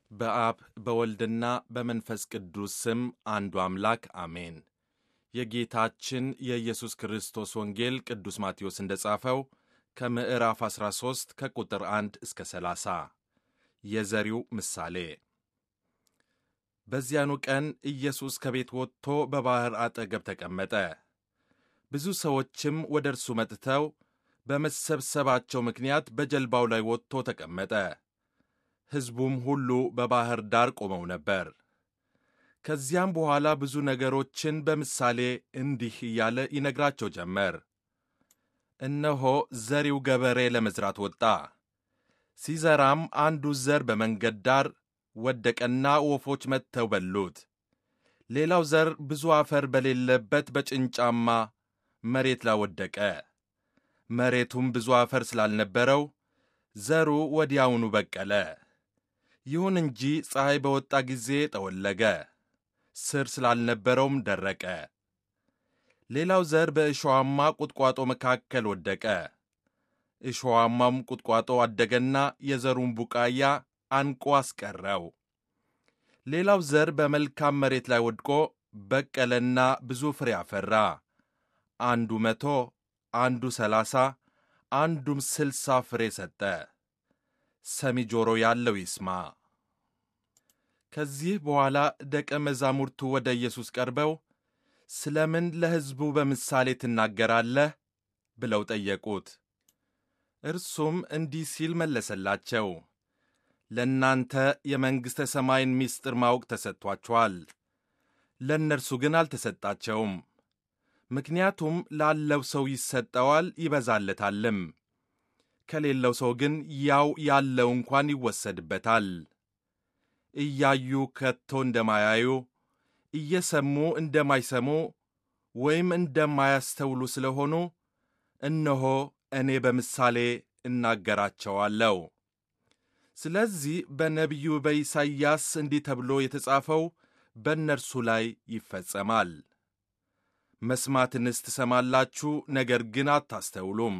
በአብ በወልድና በመንፈስ ቅዱስ ስም አንዱ አምላክ አሜን። የጌታችን የኢየሱስ ክርስቶስ ወንጌል ቅዱስ ማቴዎስ እንደ ጻፈው ከምዕራፍ 13 ከቁጥር 1 እስከ 30 የዘሪው ምሳሌ። በዚያኑ ቀን ኢየሱስ ከቤት ወጥቶ በባሕር አጠገብ ተቀመጠ። ብዙ ሰዎችም ወደ እርሱ መጥተው በመሰብሰባቸው ምክንያት በጀልባው ላይ ወጥቶ ተቀመጠ። ሕዝቡም ሁሉ በባሕር ዳር ቆመው ነበር። ከዚያም በኋላ ብዙ ነገሮችን በምሳሌ እንዲህ እያለ ይነግራቸው ጀመር። እነሆ ዘሪው ገበሬ ለመዝራት ወጣ። ሲዘራም አንዱ ዘር በመንገድ ዳር ወደቀና ወፎች መጥተው በሉት። ሌላው ዘር ብዙ አፈር በሌለበት በጭንጫማ መሬት ላይ ወደቀ። መሬቱም ብዙ አፈር ስላልነበረው ዘሩ ወዲያውኑ በቀለ። ይሁን እንጂ ፀሐይ በወጣ ጊዜ ጠወለገ፣ ስር ስላልነበረውም ደረቀ። ሌላው ዘር በእሾዋማ ቁጥቋጦ መካከል ወደቀ። እሾዋማም ቁጥቋጦ አደገና የዘሩን ቡቃያ አንቆ አስቀረው። ሌላው ዘር በመልካም መሬት ላይ ወድቆ በቀለና ብዙ ፍሬ አፈራ። አንዱ መቶ አንዱ ሰላሳ አንዱም ስልሳ ፍሬ ሰጠ። ሰሚ ጆሮ ያለው ይስማ። ከዚህ በኋላ ደቀ መዛሙርቱ ወደ ኢየሱስ ቀርበው ስለምን ለሕዝቡ በምሳሌ ትናገራለህ? ብለው ጠየቁት። እርሱም እንዲህ ሲል መለሰላቸው። ለእናንተ የመንግሥተ ሰማይን ምስጢር ማወቅ ተሰጥቷችኋል፣ ለእነርሱ ግን አልተሰጣቸውም። ምክንያቱም ላለው ሰው ይሰጠዋል ይበዛለታልም፣ ከሌለው ሰው ግን ያው ያለው እንኳን ይወሰድበታል። እያዩ ከቶ እንደማያዩ እየሰሙ እንደማይሰሙ ወይም እንደማያስተውሉ ስለሆኑ እነሆ እኔ በምሳሌ እናገራቸዋለሁ። ስለዚህ በነቢዩ በኢሳይያስ እንዲህ ተብሎ የተጻፈው በእነርሱ ላይ ይፈጸማል። መስማትንስ ትሰማላችሁ፣ ነገር ግን አታስተውሉም።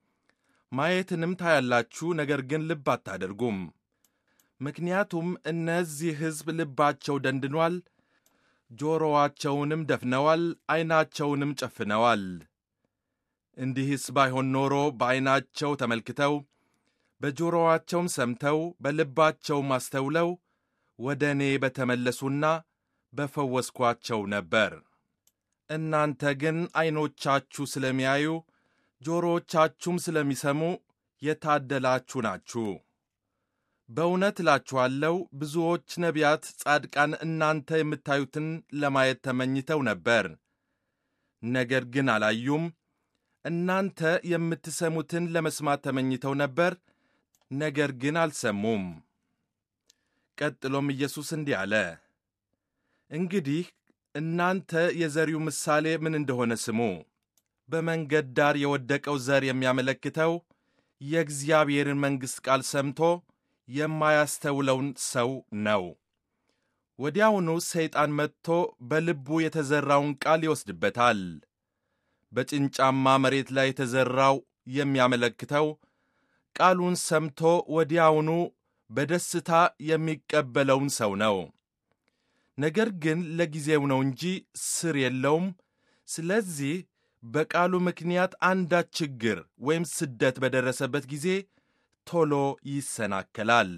ማየትንም ታያላችሁ፣ ነገር ግን ልብ አታደርጉም። ምክንያቱም እነዚህ ሕዝብ ልባቸው ደንድኗል፣ ጆሮዋቸውንም ደፍነዋል፣ ዐይናቸውንም ጨፍነዋል። እንዲህስ ባይሆን ኖሮ በዐይናቸው ተመልክተው በጆሮዋቸውም ሰምተው በልባቸውም አስተውለው ወደ እኔ በተመለሱና በፈወስኳቸው ነበር። እናንተ ግን ዐይኖቻችሁ ስለሚያዩ ጆሮዎቻችሁም ስለሚሰሙ የታደላችሁ ናችሁ። በእውነት እላችኋለሁ ብዙዎች ነቢያት፣ ጻድቃን እናንተ የምታዩትን ለማየት ተመኝተው ነበር፣ ነገር ግን አላዩም። እናንተ የምትሰሙትን ለመስማት ተመኝተው ነበር፣ ነገር ግን አልሰሙም። ቀጥሎም ኢየሱስ እንዲህ አለ፣ እንግዲህ እናንተ የዘሪው ምሳሌ ምን እንደሆነ ስሙ። በመንገድ ዳር የወደቀው ዘር የሚያመለክተው የእግዚአብሔርን መንግሥት ቃል ሰምቶ የማያስተውለውን ሰው ነው። ወዲያውኑ ሰይጣን መጥቶ በልቡ የተዘራውን ቃል ይወስድበታል። በጭንጫማ መሬት ላይ የተዘራው የሚያመለክተው ቃሉን ሰምቶ ወዲያውኑ በደስታ የሚቀበለውን ሰው ነው። ነገር ግን ለጊዜው ነው እንጂ ስር የለውም። ስለዚህ በቃሉ ምክንያት አንዳች ችግር ወይም ስደት በደረሰበት ጊዜ ቶሎ ይሰናከላል።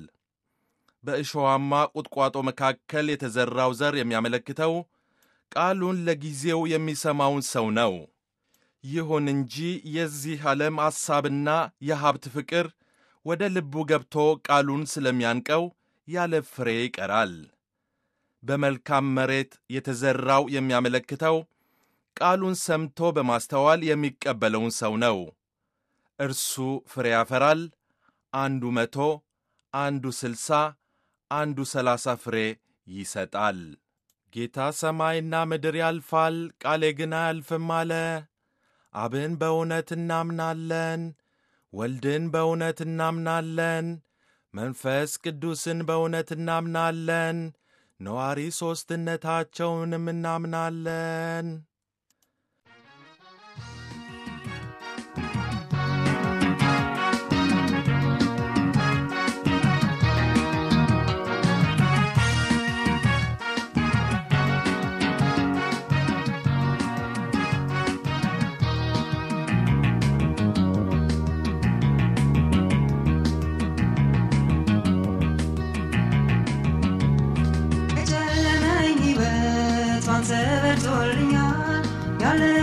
በእሾዋማ ቁጥቋጦ መካከል የተዘራው ዘር የሚያመለክተው ቃሉን ለጊዜው የሚሰማውን ሰው ነው። ይሁን እንጂ የዚህ ዓለም ሐሳብና የሀብት ፍቅር ወደ ልቡ ገብቶ ቃሉን ስለሚያንቀው ያለ ፍሬ ይቀራል። በመልካም መሬት የተዘራው የሚያመለክተው ቃሉን ሰምቶ በማስተዋል የሚቀበለውን ሰው ነው። እርሱ ፍሬ ያፈራል። አንዱ መቶ አንዱ ስልሳ አንዱ ሰላሳ ፍሬ ይሰጣል። ጌታ ሰማይና ምድር ያልፋል፣ ቃሌ ግን አያልፍም አለ። አብን በእውነት እናምናለን፣ ወልድን በእውነት እናምናለን፣ መንፈስ ቅዱስን በእውነት እናምናለን፣ ነዋሪ ሦስትነታቸውንም እናምናለን።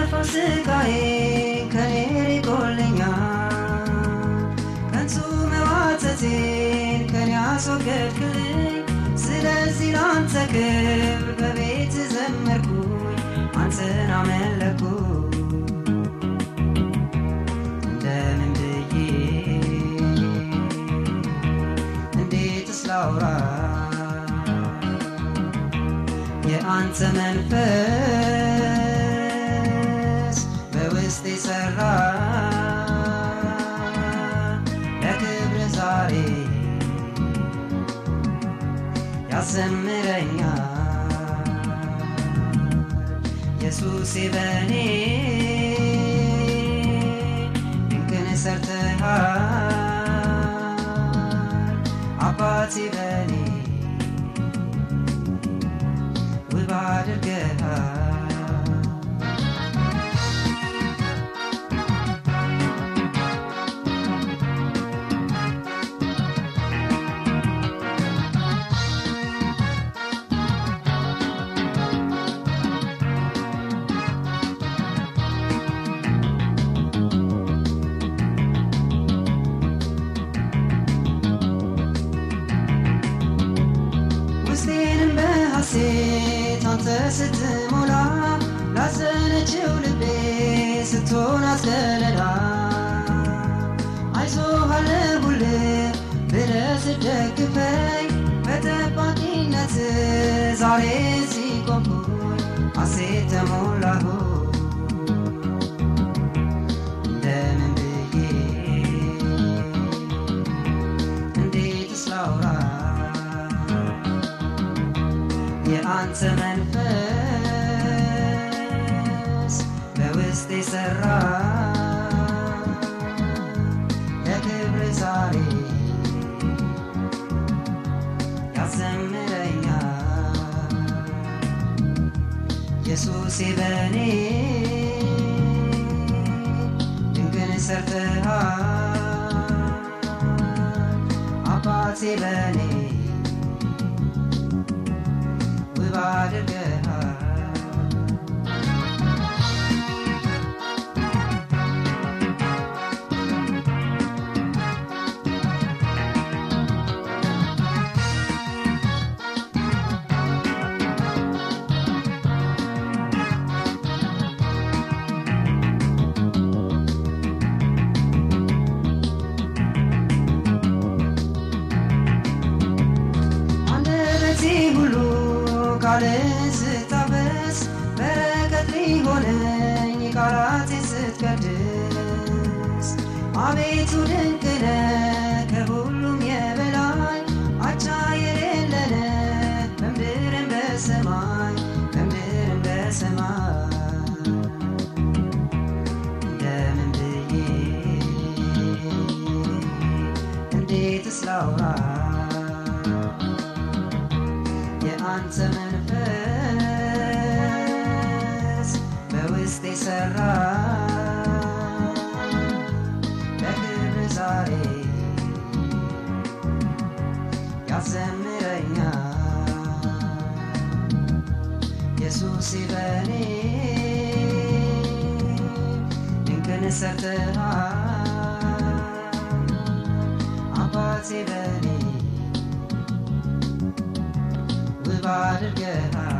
ያለፈው ስቃዬ ከኔ ሪቆልኛል ከንቱ መዋተቴን ከኔ አስወገድክልኝ ስለዚህ ላንተ ክብር በቤት ዘመርኩኝ አንተን አመለኩ እንደምን ብዬ እንዴትስ ላውራ የአንተ መንፈስ በውስጤ ሰራ ለክብር ዛሬ ያዘምረኛል ኢየሱሴ በኔ ድንቅን ሰርተሃል አባቴ በኔ ውብ አድርገሃል ውስጤንም በሐሴት አንተ ስትሞላ ላዘነችው ልቤ ስትሆን አስከለላ አይዞህ አለሁልህ ብለህ ስትደግፈኝ በጠባቂነት ዛሬ እዚህ ቆምኩኝ ሐሴት ተሞላሁ እንደምን ብዬ እንዴትስ ላውራ የአንተ መንፈስ በውስጤ ሰራ ለክብር ዛሬ ያዘምረኛል ኢየሱሴ በኔ ድንቅን ሰርተሃል አባቴ በኔ ውብ አድርገሃል አንደበቴ ሁሉ ቃልን ስታበስ በረከት ሊሆነኝ ቃላቴን ስትቀድስ አቤቱ ድንቅ ነህ ከሁሉም የበላይ አቻ የሌለነ በምድርም በሰማይ በምድርም በሰማይ እንደምን ብዬ እንዴትስ ላውራ የአንተ መንፈስ በውስጤ ሰራ ለክብር ዛሬ ያዘምረኛል ኢየሱስ በኔ ድንቅን ሰርተሃል አባቴ በኔ ውብ አድርገሃል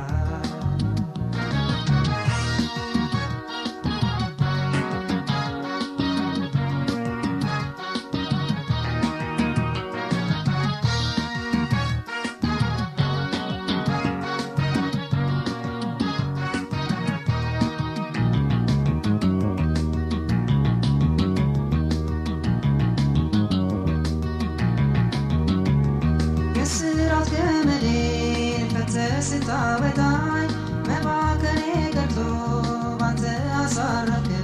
የስራት ገመዴን ፈተህ ስታወጣኝ መባከኔ ቀርቶ ባንተ አሳረፍከኝ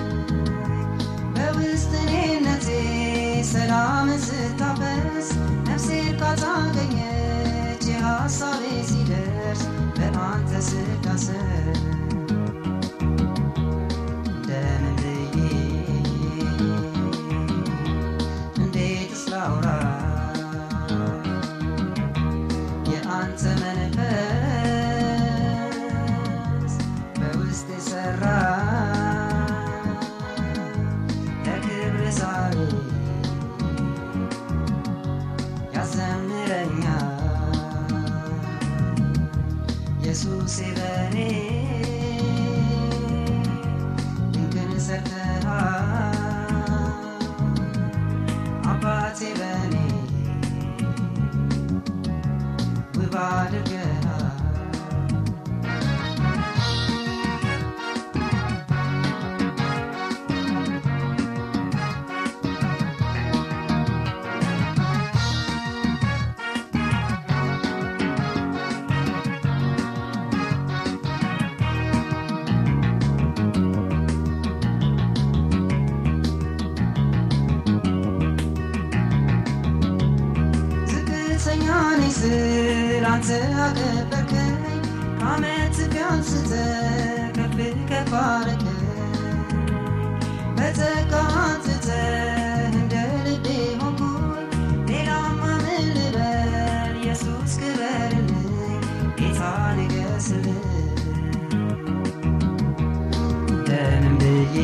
በውስጥ እኔነቴ ሰላምን ስታፈስ ነፍሴ እርካታ አገኘች የሐሳቤ ሲደርስ በአንተ ስዳሰስ እንደምን ብዬ እንዴትስ ላውራ የአንተ መንፈስ በውስጥ የሰራ ውብ አድርገሃል ዝቅተኛ ነኝ ስል አንተ አከበርከኝ ከዓመት ቢያንስተ ከፍ ከፍ አረከኝ በጸጋ አንጽተህ እንደ ልቤ ሆንኩኝ ሌላማ ምን ልበል ኢየሱስ ክበርልኝ ጌታ ንገስልኝ እንደምን ብዬ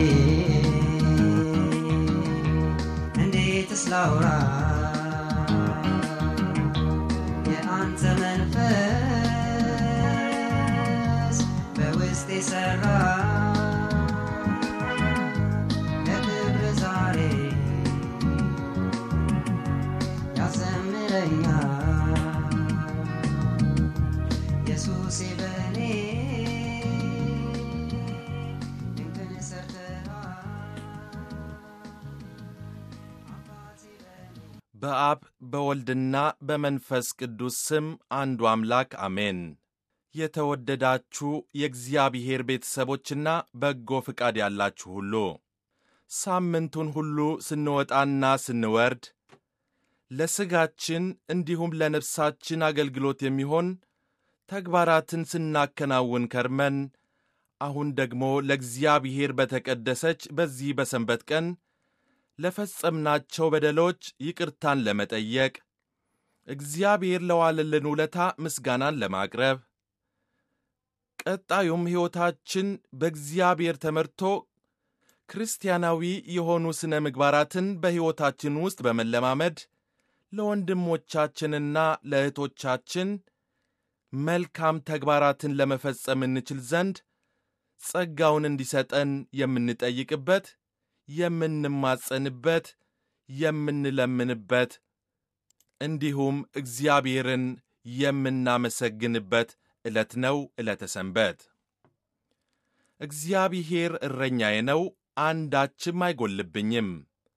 እንዴትስ ላውራ የአንተ መንፈስ በውስጤ ሰራ ለክብር ዛሬ ያዘምረኛል ኢየሱሴ በኔ ድንቅን ሰርተሃል አባቴ በኔ በአብ በወልድና በመንፈስ ቅዱስ ስም አንዱ አምላክ አሜን። የተወደዳችሁ የእግዚአብሔር ቤተሰቦችና በጎ ፍቃድ ያላችሁ ሁሉ ሳምንቱን ሁሉ ስንወጣና ስንወርድ ለሥጋችን እንዲሁም ለነፍሳችን አገልግሎት የሚሆን ተግባራትን ስናከናውን ከርመን አሁን ደግሞ ለእግዚአብሔር በተቀደሰች በዚህ በሰንበት ቀን ለፈጸምናቸው በደሎች ይቅርታን ለመጠየቅ እግዚአብሔር ለዋለልን ውለታ ምስጋናን ለማቅረብ ቀጣዩም ሕይወታችን በእግዚአብሔር ተመርቶ ክርስቲያናዊ የሆኑ ሥነ ምግባራትን በሕይወታችን ውስጥ በመለማመድ ለወንድሞቻችንና ለእህቶቻችን መልካም ተግባራትን ለመፈጸም እንችል ዘንድ ጸጋውን እንዲሰጠን የምንጠይቅበት የምንማጸንበት የምንለምንበት እንዲሁም እግዚአብሔርን የምናመሰግንበት ዕለት ነው ዕለተ ሰንበት። እግዚአብሔር እረኛዬ ነው፣ አንዳችም አይጎልብኝም።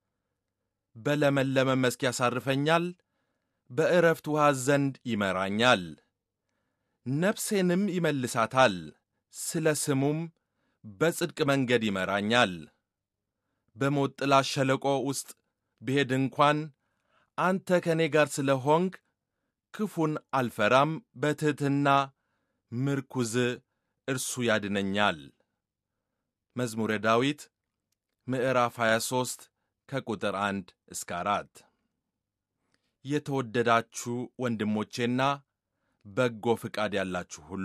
በለመለመ መስክ ያሳርፈኛል፣ በዕረፍት ውሃ ዘንድ ይመራኛል። ነፍሴንም ይመልሳታል፣ ስለ ስሙም በጽድቅ መንገድ ይመራኛል። በሞት ጥላ ሸለቆ ውስጥ ብሄድ እንኳን አንተ ከእኔ ጋር ስለ ሆንክ ክፉን አልፈራም። በትሕትና ምርኩዝ እርሱ ያድነኛል። መዝሙረ ዳዊት ምዕራፍ 23 ከቁጥር 1 እስከ 4። የተወደዳችሁ ወንድሞቼና በጎ ፍቃድ ያላችሁ ሁሉ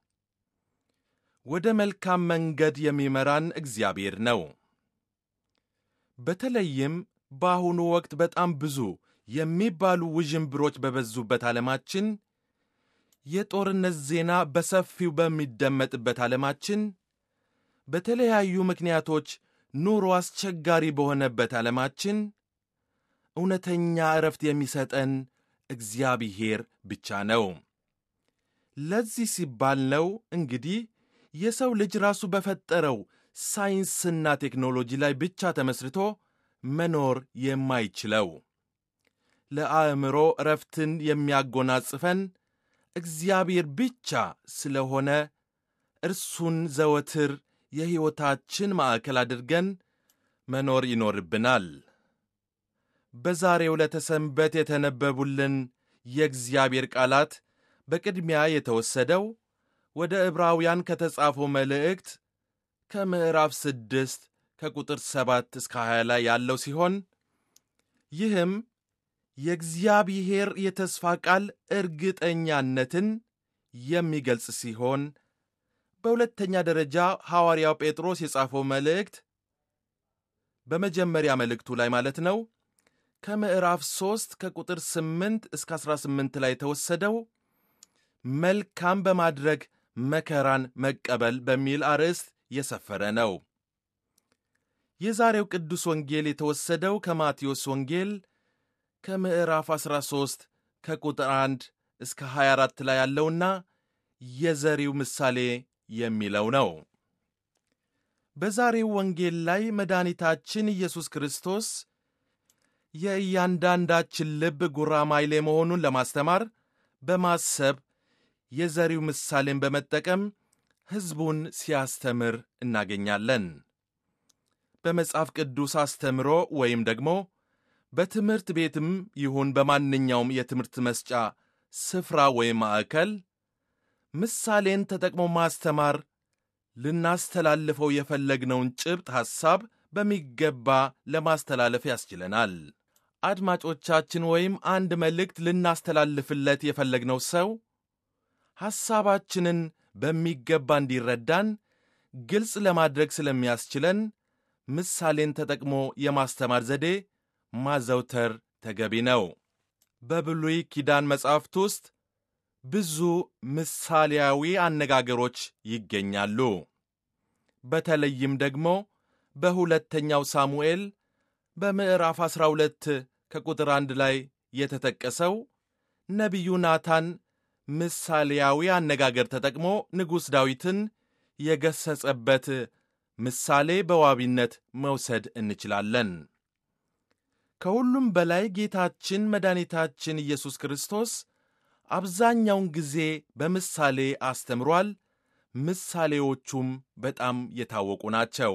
ወደ መልካም መንገድ የሚመራን እግዚአብሔር ነው። በተለይም በአሁኑ ወቅት በጣም ብዙ የሚባሉ ውዥንብሮች በበዙበት ዓለማችን፣ የጦርነት ዜና በሰፊው በሚደመጥበት ዓለማችን፣ በተለያዩ ምክንያቶች ኑሮ አስቸጋሪ በሆነበት ዓለማችን እውነተኛ ዕረፍት የሚሰጠን እግዚአብሔር ብቻ ነው። ለዚህ ሲባል ነው እንግዲህ የሰው ልጅ ራሱ በፈጠረው ሳይንስና ቴክኖሎጂ ላይ ብቻ ተመስርቶ መኖር የማይችለው። ለአእምሮ ዕረፍትን የሚያጎናጽፈን እግዚአብሔር ብቻ ስለሆነ እርሱን ዘወትር የሕይወታችን ማዕከል አድርገን መኖር ይኖርብናል። በዛሬው ዕለተ ሰንበት የተነበቡልን የእግዚአብሔር ቃላት በቅድሚያ የተወሰደው ወደ ዕብራውያን ከተጻፈው መልእክት ከምዕራፍ ስድስት ከቁጥር ሰባት እስከ 20 ላይ ያለው ሲሆን ይህም የእግዚአብሔር የተስፋ ቃል እርግጠኛነትን የሚገልጽ ሲሆን በሁለተኛ ደረጃ ሐዋርያው ጴጥሮስ የጻፈው መልእክት በመጀመሪያ መልእክቱ ላይ ማለት ነው ከምዕራፍ 3 ከቁጥር 8 እስከ 18 ላይ የተወሰደው መልካም በማድረግ መከራን መቀበል በሚል አርዕስት የሰፈረ ነው። የዛሬው ቅዱስ ወንጌል የተወሰደው ከማቴዎስ ወንጌል ከምዕራፍ 13 ከቁጥር 1 እስከ 24 ላይ ያለውና የዘሪው ምሳሌ የሚለው ነው። በዛሬው ወንጌል ላይ መድኃኒታችን ኢየሱስ ክርስቶስ የእያንዳንዳችን ልብ ጉራማይሌ መሆኑን ለማስተማር በማሰብ የዘሪው ምሳሌን በመጠቀም ሕዝቡን ሲያስተምር እናገኛለን። በመጽሐፍ ቅዱስ አስተምሮ ወይም ደግሞ በትምህርት ቤትም ይሁን በማንኛውም የትምህርት መስጫ ስፍራ ወይም ማዕከል ምሳሌን ተጠቅሞ ማስተማር ልናስተላልፈው የፈለግነውን ጭብጥ ሐሳብ በሚገባ ለማስተላለፍ ያስችለናል። አድማጮቻችን ወይም አንድ መልእክት ልናስተላልፍለት የፈለግነው ሰው ሐሳባችንን በሚገባ እንዲረዳን ግልጽ ለማድረግ ስለሚያስችለን ምሳሌን ተጠቅሞ የማስተማር ዘዴ ማዘውተር ተገቢ ነው። በብሉይ ኪዳን መጻሕፍት ውስጥ ብዙ ምሳሌያዊ አነጋገሮች ይገኛሉ። በተለይም ደግሞ በሁለተኛው ሳሙኤል በምዕራፍ 12 ከቁጥር አንድ ላይ የተጠቀሰው ነቢዩ ናታን ምሳሌያዊ አነጋገር ተጠቅሞ ንጉሥ ዳዊትን የገሰጸበት ምሳሌ በዋቢነት መውሰድ እንችላለን። ከሁሉም በላይ ጌታችን መድኃኒታችን ኢየሱስ ክርስቶስ አብዛኛውን ጊዜ በምሳሌ አስተምሯል። ምሳሌዎቹም በጣም የታወቁ ናቸው።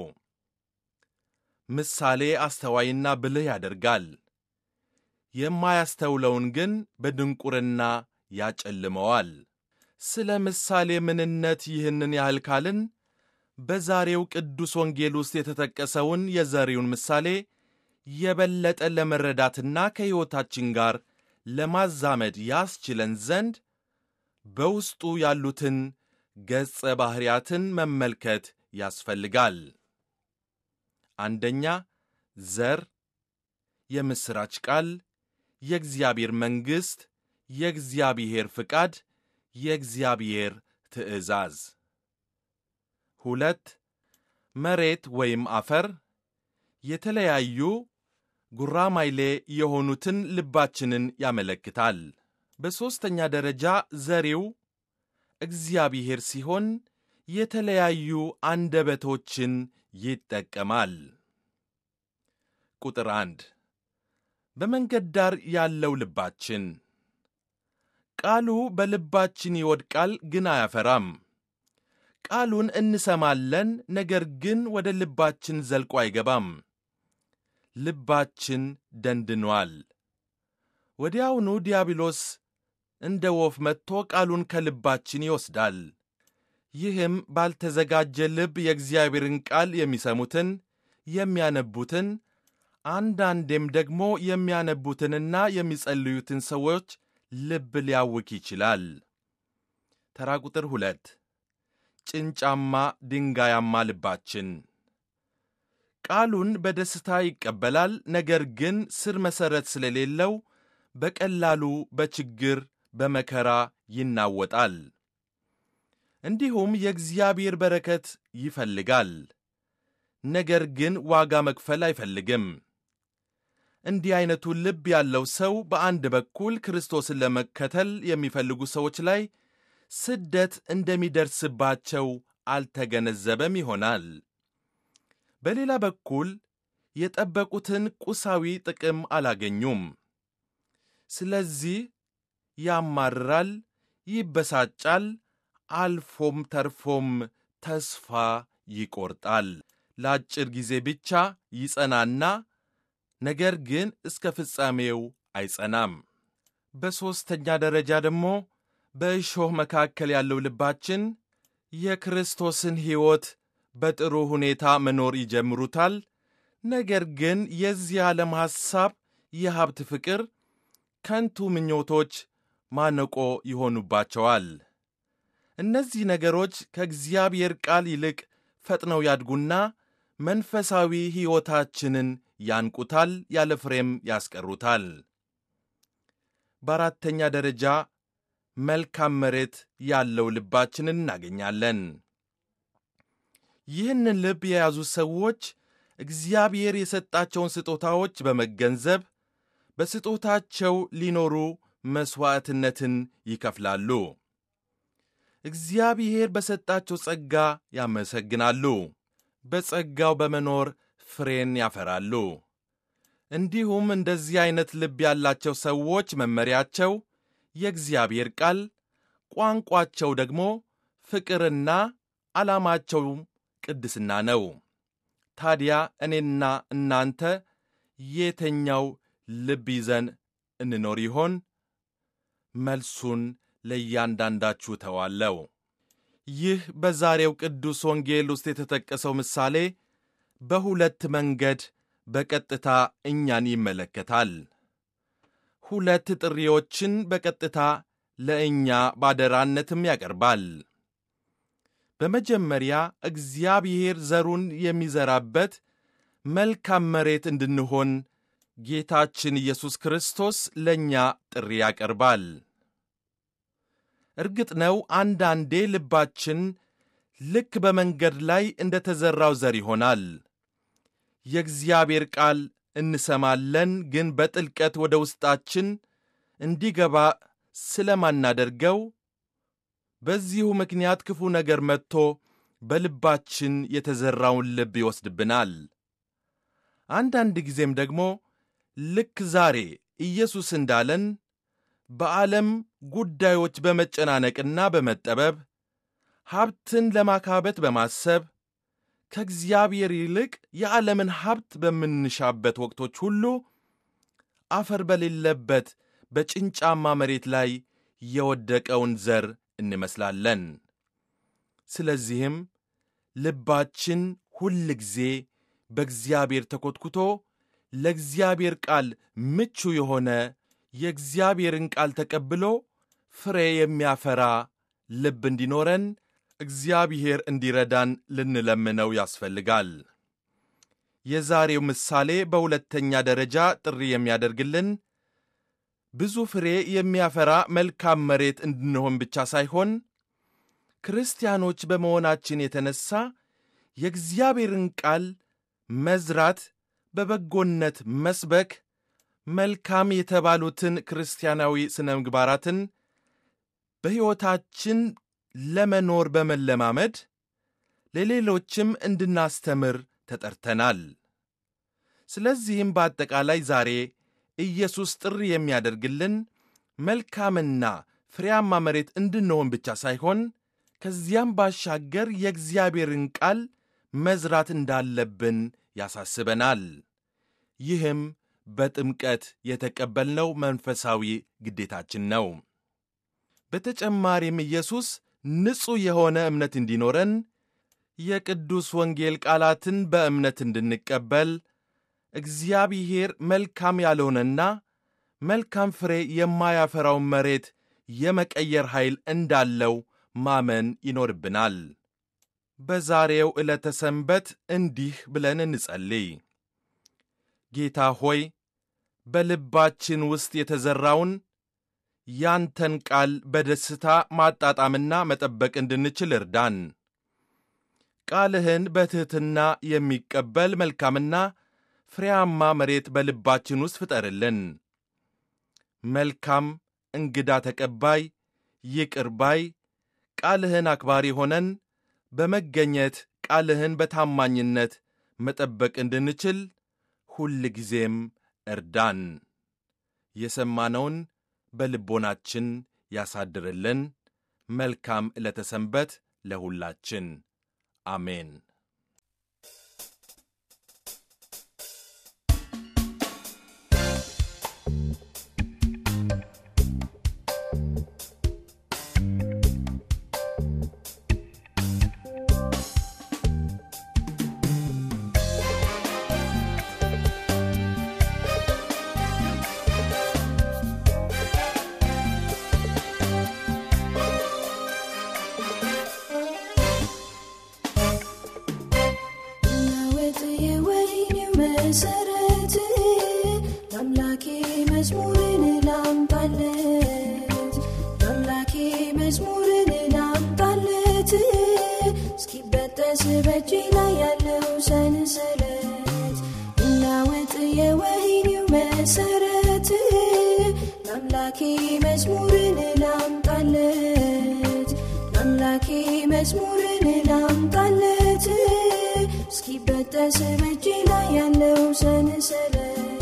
ምሳሌ አስተዋይና ብልህ ያደርጋል፣ የማያስተውለውን ግን በድንቁርና ያጨልመዋል። ስለ ምሳሌ ምንነት ይህንን ያህል ካልን በዛሬው ቅዱስ ወንጌል ውስጥ የተጠቀሰውን የዘሪውን ምሳሌ የበለጠ ለመረዳትና ከሕይወታችን ጋር ለማዛመድ ያስችለን ዘንድ በውስጡ ያሉትን ገጸ ባሕርያትን መመልከት ያስፈልጋል። አንደኛ ዘር፣ የምሥራች ቃል፣ የእግዚአብሔር መንግሥት፣ የእግዚአብሔር ፍቃድ፣ የእግዚአብሔር ትእዛዝ። ሁለት መሬት ወይም አፈር፣ የተለያዩ ጉራማይሌ የሆኑትን ልባችንን ያመለክታል። በሦስተኛ ደረጃ ዘሪው እግዚአብሔር ሲሆን የተለያዩ አንደበቶችን ይጠቀማል። ቁጥር አንድ በመንገድ ዳር ያለው ልባችን ቃሉ በልባችን ይወድቃል፣ ግን አያፈራም። ቃሉን እንሰማለን፣ ነገር ግን ወደ ልባችን ዘልቆ አይገባም። ልባችን ደንድኗል። ወዲያውኑ ዲያብሎስ እንደ ወፍ መጥቶ ቃሉን ከልባችን ይወስዳል። ይህም ባልተዘጋጀ ልብ የእግዚአብሔርን ቃል የሚሰሙትን የሚያነቡትን አንዳንዴም ደግሞ የሚያነቡትንና የሚጸልዩትን ሰዎች ልብ ሊያውክ ይችላል። ተራ ቁጥር ሁለት ጭንጫማ ድንጋያማ ልባችን ቃሉን በደስታ ይቀበላል፣ ነገር ግን ስር መሠረት ስለሌለው በቀላሉ በችግር በመከራ ይናወጣል። እንዲሁም የእግዚአብሔር በረከት ይፈልጋል፣ ነገር ግን ዋጋ መክፈል አይፈልግም። እንዲህ ዐይነቱ ልብ ያለው ሰው በአንድ በኩል ክርስቶስን ለመከተል የሚፈልጉ ሰዎች ላይ ስደት እንደሚደርስባቸው አልተገነዘበም ይሆናል። በሌላ በኩል የጠበቁትን ቁሳዊ ጥቅም አላገኙም። ስለዚህ ያማርራል፣ ይበሳጫል፣ አልፎም ተርፎም ተስፋ ይቆርጣል። ለአጭር ጊዜ ብቻ ይጸናና ነገር ግን እስከ ፍጻሜው አይጸናም። በሦስተኛ ደረጃ ደግሞ በእሾህ መካከል ያለው ልባችን የክርስቶስን ሕይወት በጥሩ ሁኔታ መኖር ይጀምሩታል። ነገር ግን የዚህ ዓለም ሐሳብ፣ የሀብት ፍቅር፣ ከንቱ ምኞቶች ማነቆ ይሆኑባቸዋል። እነዚህ ነገሮች ከእግዚአብሔር ቃል ይልቅ ፈጥነው ያድጉና መንፈሳዊ ሕይወታችንን ያንቁታል፣ ያለ ፍሬም ያስቀሩታል። በአራተኛ ደረጃ መልካም መሬት ያለው ልባችንን እናገኛለን። ይህንን ልብ የያዙ ሰዎች እግዚአብሔር የሰጣቸውን ስጦታዎች በመገንዘብ በስጦታቸው ሊኖሩ መሥዋዕትነትን ይከፍላሉ። እግዚአብሔር በሰጣቸው ጸጋ ያመሰግናሉ። በጸጋው በመኖር ፍሬን ያፈራሉ። እንዲሁም እንደዚህ ዐይነት ልብ ያላቸው ሰዎች መመሪያቸው የእግዚአብሔር ቃል፣ ቋንቋቸው ደግሞ ፍቅርና ዓላማቸውም ቅድስና ነው። ታዲያ እኔና እናንተ የተኛው ልብ ይዘን እንኖር ይሆን? መልሱን ለእያንዳንዳችሁ ተዋለው። ይህ በዛሬው ቅዱስ ወንጌል ውስጥ የተጠቀሰው ምሳሌ በሁለት መንገድ በቀጥታ እኛን ይመለከታል። ሁለት ጥሪዎችን በቀጥታ ለእኛ ባደራነትም ያቀርባል። በመጀመሪያ እግዚአብሔር ዘሩን የሚዘራበት መልካም መሬት እንድንሆን ጌታችን ኢየሱስ ክርስቶስ ለእኛ ጥሪ ያቀርባል። እርግጥ ነው አንዳንዴ ልባችን ልክ በመንገድ ላይ እንደ ተዘራው ዘር ይሆናል። የእግዚአብሔር ቃል እንሰማለን፣ ግን በጥልቀት ወደ ውስጣችን እንዲገባ ስለማናደርገው በዚሁ ምክንያት ክፉ ነገር መጥቶ በልባችን የተዘራውን ልብ ይወስድብናል። አንዳንድ ጊዜም ደግሞ ልክ ዛሬ ኢየሱስ እንዳለን በዓለም ጉዳዮች በመጨናነቅና በመጠበብ ሀብትን ለማካበት በማሰብ ከእግዚአብሔር ይልቅ የዓለምን ሀብት በምንሻበት ወቅቶች ሁሉ አፈር በሌለበት በጭንጫማ መሬት ላይ የወደቀውን ዘር እንመስላለን። ስለዚህም ልባችን ሁል ጊዜ በእግዚአብሔር ተኰትኩቶ ለእግዚአብሔር ቃል ምቹ የሆነ የእግዚአብሔርን ቃል ተቀብሎ ፍሬ የሚያፈራ ልብ እንዲኖረን እግዚአብሔር እንዲረዳን ልንለምነው ያስፈልጋል። የዛሬው ምሳሌ በሁለተኛ ደረጃ ጥሪ የሚያደርግልን ብዙ ፍሬ የሚያፈራ መልካም መሬት እንድንሆን ብቻ ሳይሆን ክርስቲያኖች በመሆናችን የተነሳ የእግዚአብሔርን ቃል መዝራት፣ በበጎነት መስበክ፣ መልካም የተባሉትን ክርስቲያናዊ ሥነ ምግባራትን በሕይወታችን ለመኖር በመለማመድ ለሌሎችም እንድናስተምር ተጠርተናል። ስለዚህም በአጠቃላይ ዛሬ ኢየሱስ ጥሪ የሚያደርግልን መልካምና ፍሬያማ መሬት እንድንሆን ብቻ ሳይሆን ከዚያም ባሻገር የእግዚአብሔርን ቃል መዝራት እንዳለብን ያሳስበናል። ይህም በጥምቀት የተቀበልነው መንፈሳዊ ግዴታችን ነው። በተጨማሪም ኢየሱስ ንጹሕ የሆነ እምነት እንዲኖረን የቅዱስ ወንጌል ቃላትን በእምነት እንድንቀበል እግዚአብሔር መልካም ያልሆነና መልካም ፍሬ የማያፈራውን መሬት የመቀየር ኃይል እንዳለው ማመን ይኖርብናል። በዛሬው ዕለተ ሰንበት እንዲህ ብለን እንጸልይ። ጌታ ሆይ በልባችን ውስጥ የተዘራውን ያንተን ቃል በደስታ ማጣጣምና መጠበቅ እንድንችል እርዳን። ቃልህን በትሕትና የሚቀበል መልካምና ፍሬያማ መሬት በልባችን ውስጥ ፍጠርልን። መልካም እንግዳ ተቀባይ፣ ይቅር ባይ፣ ቃልህን አክባሪ ሆነን በመገኘት ቃልህን በታማኝነት መጠበቅ እንድንችል ሁል ጊዜም እርዳን። የሰማነውን በልቦናችን ያሳድርልን። መልካም ዕለተ ሰንበት ለሁላችን። አሜን። ናወጥ የወይኔው መሰረት ለአምላኬ መዝሙርን ላምጣለት ለአምላኬ መዝሙርን ላምጣለት እስኪበጠስ በእጄ ላይ ያለው ሰንሰለት እናወጥ የወይኔው መሰረት ለአምላኬ መዝሙርን ላምጣለት ለአምላኬ መዝሙርን ላምጣለት እስኪበጠስ በእጄ ላይ ያለው ሰንሰለት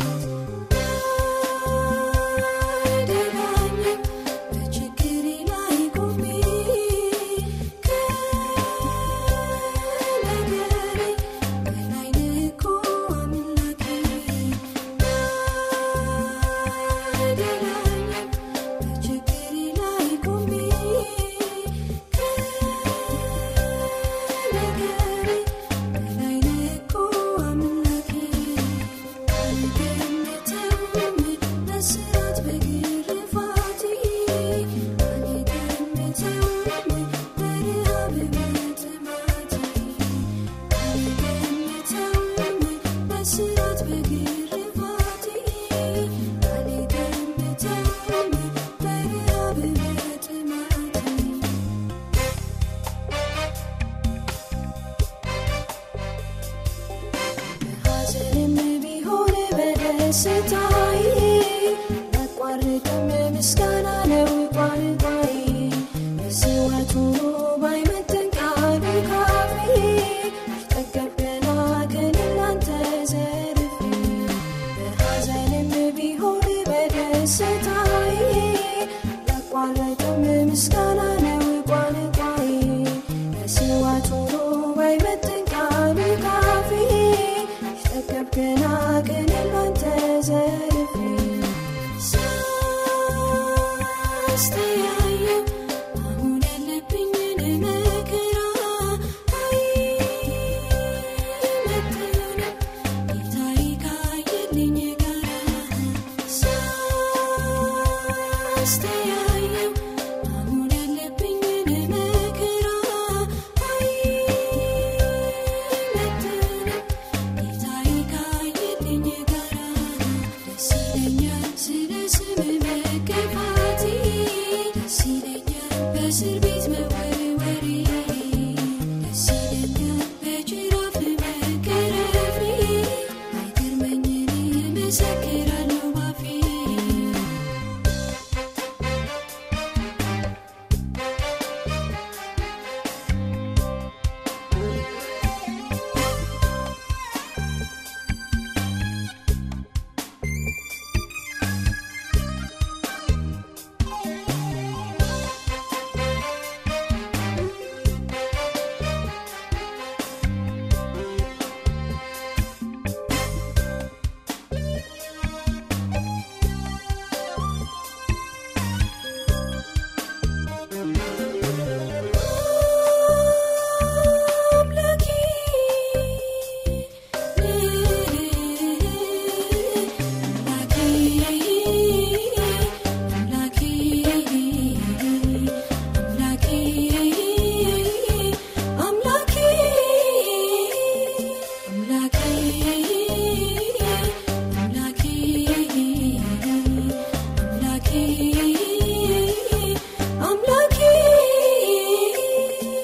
አይደላኝም በችግሬ ላይ ቆሜ ከነገሬ በላይ ልኮ አምላኬ አይደላኝም በችግሬ ላይ ቆሜ ከነገሬ በላይ ልኮ አምላኬ አልገምተውም በስራት በግርፋቴ አልገምተውም በረሃብ በጥማቴ አልገምተውም በስራት በግርፋቴ አልገምተውም በረሃብ በጥማቴ በሐዘንም ቢሆን በደስታዬ አቋርጥም ምስጋና ነው ቋንቋዬ መስዋዕት ሆኖ ባይመጥን ቃሉ ካፌ ጠገብ ገና ግን እናንተ ዘርፌ በሐዘንም ቢሆን በደስታዬ ያቋረጥም ምስጋና ነው ቋንቋዬ መስዋዕት ሆኖ ባይመጥን ቃሉ ካፌ ጠገብ ገና ግን እናንተ ዘርፌ ሳስተያየው አሁን ያለብኝን መከራ አይመጥንም ጌታዬ ካየልኝ ጋራ ሳስተያየው አሁን ያለብኝን መከራ አይመጥንም ጌታዬ ካየልኝ ጋራ ደስ ይለኛል ስለ ስም መገፋቴ ደስ ይለኛል በእስር ቤት መወርወሬ ደስ ይለኛል በጅራፍ መገረፌ አይገርመኝ እኔ እመሰክራለሁ ባፌ አምላኬ አምላኬ አምላኬ አምላኬ አምላኬ አምላኬ አምላኬ አምላኬ